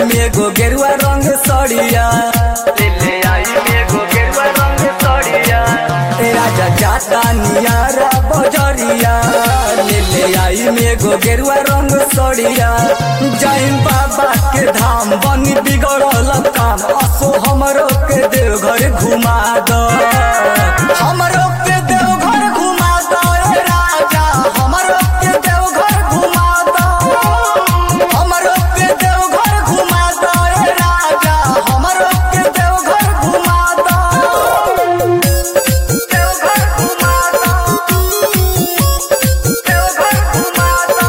में गो गेरुआ रंग सड़िया ले ले आई में गो गेरुआ रंग सड़िया ए राजा जाता नियारा बजरिया ले ले आई में गो गेरुआ रंग सड़िया जय बाबा के धाम बनी बिगड़ल काम असो हमरो के देवघर घुमा दो हमरो के देवघर घुमा दो ए राजा हमरो के देवघर घुमा दो हमरो के देवघर घुमा दो ए राजा हमरो के देवघर घुमा दो देवघर घुमा दो देवघर घुमा दो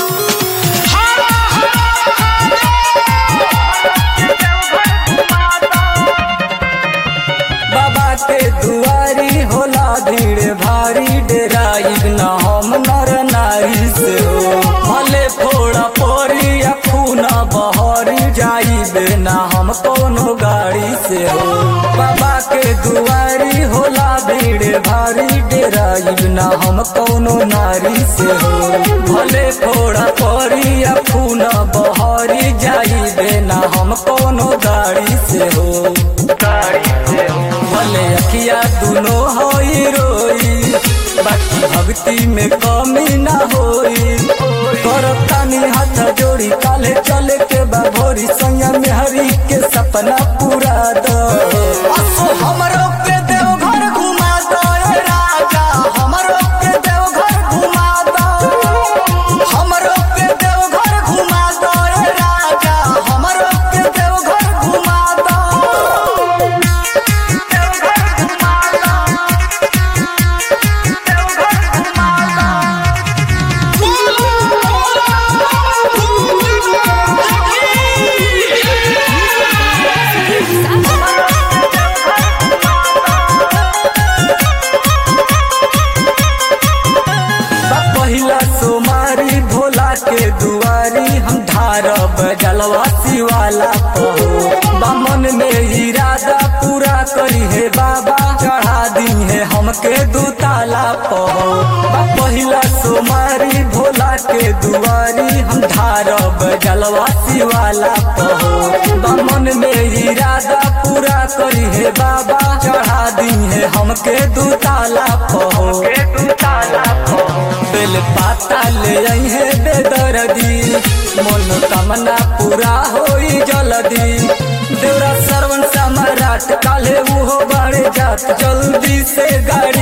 बाबा के दुआरी होला भीड़ भारी डेराइब न हम नर नारी से हो भले फोड़ा पोरी या खूना बहरी जाइबे न हम कोनो गाड़ी से हो बाबा के दुआरी होला भीड़ भारी डेराइब न हम कोनो नारी से हो भले फोड़ा पोरी या खूना बहरी जाइबे न हम कोनो गाड़ी से हो गाड़ी से हो भले अखिया दुनो होई रोई बाकी भक्ति में कमी ना होई करब तानी हाथ जोड़ी काले चले के बा भोरी सैया में हरी के सपना पूरा दो असो हमरो के देवघर घुमा दो ए राजा हमरो के देवघर घुमा दो हमरो के देवघर घुमा दो ए राजा हमरो के देवघर घुमा दो बा पहिला सोमारी भोला के दुआरी हम धारब जलवा शिवाला पहो बामन में इरादा पूरा करी है बाबा चढ़ा दी है हमके दुताला पहो बा पहिला सोमारी भोला के दुआरी हम धारब जलवा शिवाला पहो बामन में इरादा पूरा करी है बाबा चढ़ा दी है हमके दुताला पहो बेल पाता ले आई है बेदर्दी मनोकामना पूरा होई जल्दी देवरा श्रवण सम्राट काले उहो बड़े जात जल्दी से गाड़ी